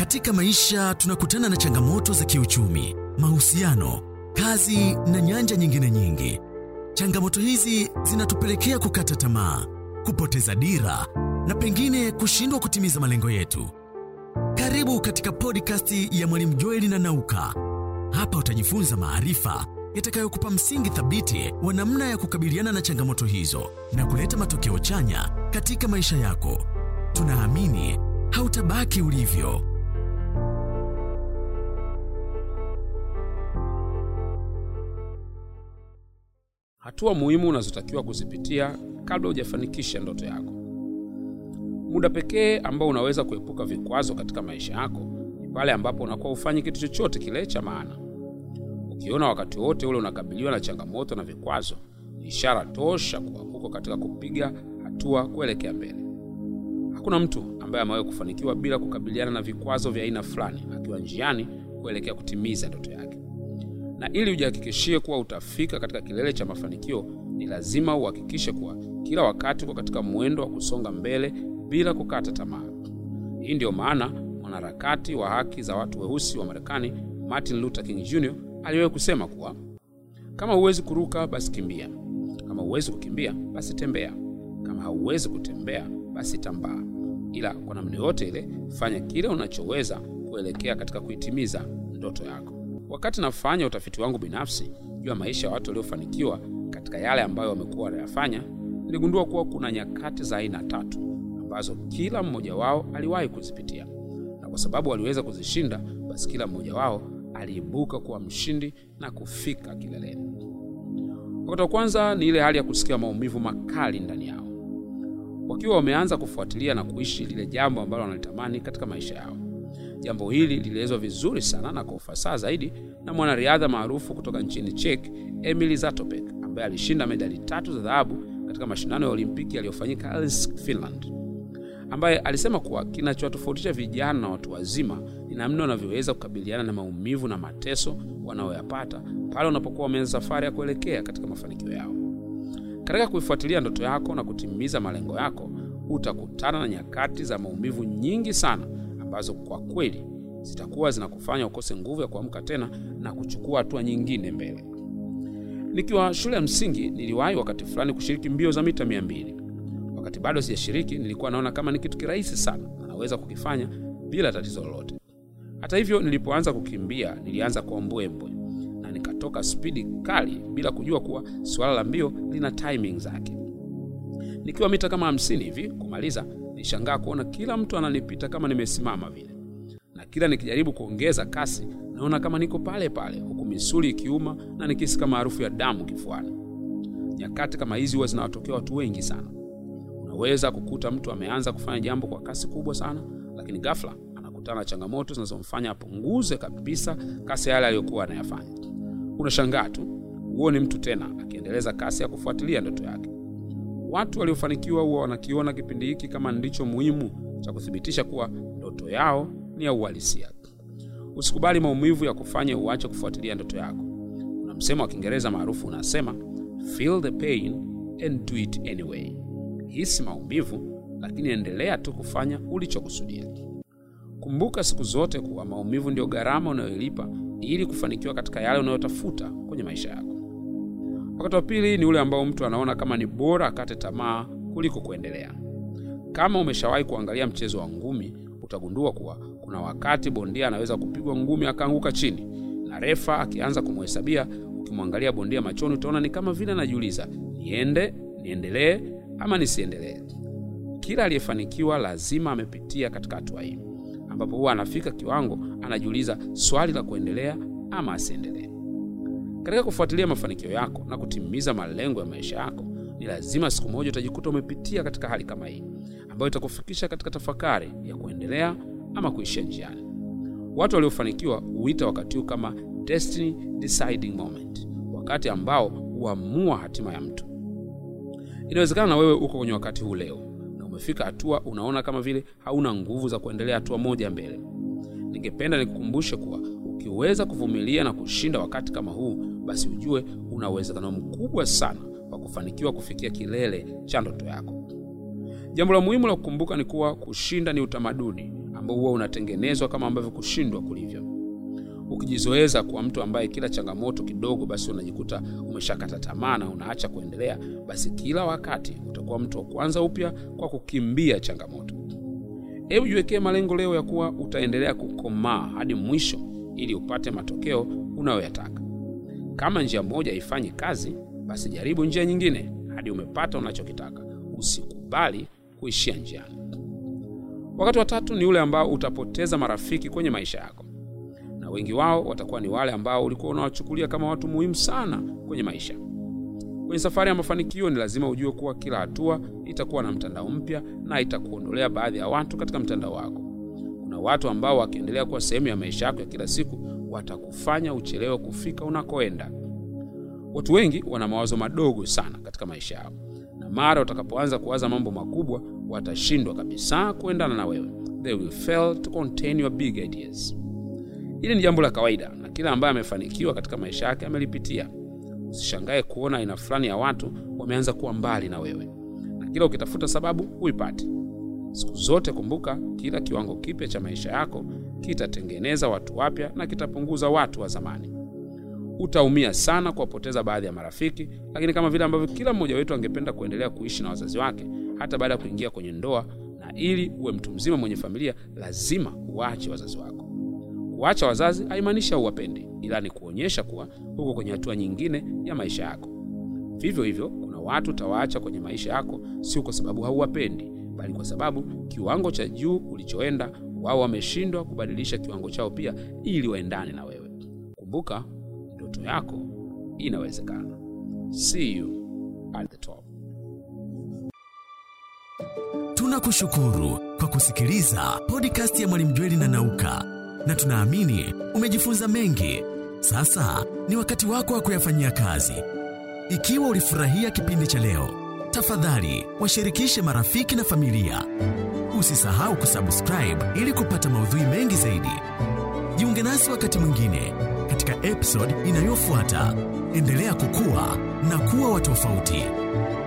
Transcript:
Katika maisha tunakutana na changamoto za kiuchumi, mahusiano, kazi na nyanja nyingine nyingi. Changamoto hizi zinatupelekea kukata tamaa, kupoteza dira na pengine kushindwa kutimiza malengo yetu. Karibu katika podcast ya Mwalimu Joeli na Nauka. Hapa utajifunza maarifa yatakayokupa msingi thabiti wa namna ya kukabiliana na changamoto hizo na kuleta matokeo chanya katika maisha yako. Tunaamini hautabaki ulivyo. Hatua muhimu unazotakiwa kuzipitia kabla hujafanikisha ndoto yako. Muda pekee ambao unaweza kuepuka vikwazo katika maisha yako ni pale ambapo unakuwa ufanyi kitu chochote kile cha maana. Ukiona wakati wote ule unakabiliwa na changamoto na vikwazo, ni ishara tosha kuwa uko katika kupiga hatua kuelekea mbele. Hakuna mtu ambaye amewahi kufanikiwa bila kukabiliana na vikwazo vya aina fulani akiwa njiani kuelekea kutimiza ndoto yake. Na ili ujihakikishie kuwa utafika katika kilele cha mafanikio, ni lazima uhakikishe kuwa kila wakati uko katika mwendo wa kusonga mbele bila kukata tamaa. Hii ndiyo maana mwanaharakati wa haki za watu weusi wa Marekani Martin Luther King Jr. aliwahi kusema kuwa kama huwezi kuruka basi kimbia, kama huwezi kukimbia basi tembea, kama hauwezi kutembea basi tambaa, ila kwa namna yote ile fanya kile unachoweza kuelekea katika kuitimiza ndoto yako. Wakati nafanya utafiti wangu binafsi juu ya maisha ya watu waliofanikiwa katika yale ambayo wamekuwa wanayafanya, niligundua kuwa kuna nyakati za aina tatu ambazo kila mmoja wao aliwahi kuzipitia, na kwa sababu waliweza kuzishinda, basi kila mmoja wao aliibuka kuwa mshindi na kufika kileleni. Wakati wa kwanza ni ile hali ya kusikia maumivu makali ndani yao, wakiwa wameanza kufuatilia na kuishi lile jambo ambalo wanalitamani katika maisha yao. Jambo hili lilielezwa vizuri sana na kwa ufasaha zaidi na mwanariadha maarufu kutoka nchini Czech, Emil Zatopek, ambaye alishinda medali tatu za dhahabu katika mashindano ya Olimpiki yaliyofanyika Helsinki, Finland, ambaye alisema kuwa kinachowatofautisha vijana na watu wazima ni namna wanavyoweza kukabiliana na maumivu na mateso wanayoyapata pale wanapokuwa wameanza safari ya kuelekea katika mafanikio yao. Katika kuifuatilia ndoto yako na kutimiza malengo yako, utakutana na nyakati za maumivu nyingi sana ambazo kwa kweli zitakuwa zinakufanya ukose nguvu ya kuamka tena na kuchukua hatua nyingine mbele. Nikiwa shule ya msingi, niliwahi wakati fulani kushiriki mbio za mita mia mbili. Wakati bado sijashiriki, nilikuwa naona kama ni kitu kirahisi sana na naweza kukifanya bila tatizo lolote. Hata hivyo, nilipoanza kukimbia, nilianza kwa mbwembwe na nikatoka spidi kali bila kujua kuwa suala la mbio lina timing zake. Nikiwa mita kama hamsini hivi kumaliza nilishangaa kuona kila mtu ananipita kama nimesimama vile, na kila nikijaribu kuongeza kasi naona kama niko pale pale, huku misuli ikiuma na nikisi kama harufu ya damu kifuani. Nyakati kama hizi huwa zinawatokea watu wengi sana. Unaweza kukuta mtu ameanza kufanya jambo kwa kasi kubwa sana, lakini ghafla anakutana na changamoto zinazomfanya apunguze kabisa kasi yale aliyokuwa anayafanya. Unashangaa tu huoni mtu tena akiendeleza kasi ya kufuatilia ndoto yake. Watu waliofanikiwa huwa wanakiona kipindi hiki kama ndicho muhimu cha kuthibitisha kuwa ndoto yao ni ya uhalisia. Usikubali maumivu ya kufanya uache kufuatilia ndoto yako. Kuna msemo wa Kiingereza maarufu unasema, feel the pain and do it anyway. Hisi maumivu, lakini endelea tu kufanya ulichokusudia. Kumbuka siku zote kuwa maumivu ndio gharama unayoilipa ili kufanikiwa katika yale unayotafuta kwenye maisha yako. Wakati wa pili ni ule ambao mtu anaona kama ni bora akate tamaa kuliko kuendelea. Kama umeshawahi kuangalia mchezo wa ngumi, utagundua kuwa kuna wakati bondia anaweza kupigwa ngumi akaanguka chini, na refa akianza kumhesabia. Ukimwangalia bondia machoni, utaona ni kama vile anajiuliza, niende, niendelee ama nisiendelee? Kila aliyefanikiwa lazima amepitia katika hatua hii, ambapo huwa anafika kiwango anajiuliza swali la kuendelea ama asiendelee. Katika kufuatilia mafanikio yako na kutimiza malengo ya maisha yako, ni lazima siku moja utajikuta umepitia katika hali kama hii, ambayo itakufikisha katika tafakari ya kuendelea ama kuishia njiani. Watu waliofanikiwa huita wakati huu kama destiny deciding moment, wakati ambao huamua hatima ya mtu. Inawezekana na wewe uko kwenye wakati huu leo na umefika hatua unaona kama vile hauna nguvu za kuendelea hatua moja mbele. Ningependa nikukumbushe kuwa ukiweza kuvumilia na kushinda wakati kama huu, basi ujue una uwezekano mkubwa sana wa kufanikiwa kufikia kilele cha ndoto yako. Jambo la muhimu la kukumbuka ni kuwa kushinda ni utamaduni ambao huwa unatengenezwa kama ambavyo kushindwa kulivyo. Ukijizoeza kuwa mtu ambaye kila changamoto kidogo, basi unajikuta umeshakata tamaa na unaacha kuendelea, basi kila wakati utakuwa mtu wa kwanza upya kwa kukimbia changamoto. Hebu jiwekee malengo leo ya kuwa utaendelea kukomaa hadi mwisho ili upate matokeo unayoyataka. Kama njia moja haifanyi kazi, basi jaribu njia nyingine hadi umepata unachokitaka. Usikubali kuishia njiani. Wakati wa tatu ni ule ambao utapoteza marafiki kwenye maisha yako, na wengi wao watakuwa ni wale ambao ulikuwa unawachukulia kama watu muhimu sana kwenye maisha. Kwenye safari ya mafanikio, ni lazima ujue kuwa kila hatua itakuwa na mtandao mpya na itakuondolea baadhi ya watu katika mtandao wako. Kuna watu ambao wakiendelea kuwa sehemu ya maisha yako ya kila siku, watakufanya uchelewe kufika unakoenda. Watu wengi wana mawazo madogo sana katika maisha yao, na mara utakapoanza kuwaza mambo makubwa, watashindwa kabisa kuendana na wewe. They will fail to contain your big ideas. Hili ni jambo la kawaida na kila ambaye amefanikiwa katika maisha yake amelipitia. Usishangae kuona aina fulani ya watu wameanza kuwa mbali na wewe, na kila ukitafuta sababu huipati. Siku zote kumbuka, kila kiwango kipya cha maisha yako kitatengeneza watu wapya na kitapunguza watu wa zamani. Utaumia sana kuwapoteza baadhi ya marafiki, lakini kama vile ambavyo kila mmoja wetu angependa kuendelea kuishi na wazazi wake hata baada ya kuingia kwenye ndoa, na ili uwe mtu mzima mwenye familia, lazima uache wazazi wako. Kuacha wazazi haimaanishi hauwapendi, ila ni kuonyesha kuwa huko kwenye hatua nyingine ya maisha yako. Vivyo hivyo, kuna watu utawaacha kwenye maisha yako sio kwa sababu hauwapendi, bali kwa sababu kiwango cha juu ulichoenda wao wameshindwa kubadilisha kiwango chao pia ili waendane na wewe. Kumbuka, ndoto yako inawezekana. See you at the top. Tunakushukuru kwa kusikiliza podcast ya Mwalimu Jweli na Nauka, na tunaamini umejifunza mengi. Sasa ni wakati wako wa kuyafanyia kazi. Ikiwa ulifurahia kipindi cha leo, tafadhali washirikishe marafiki na familia. Usisahau kusubscribe ili kupata maudhui mengi zaidi. Jiunge nasi wakati mwingine katika episode inayofuata. Endelea kukua na kuwa wa tofauti.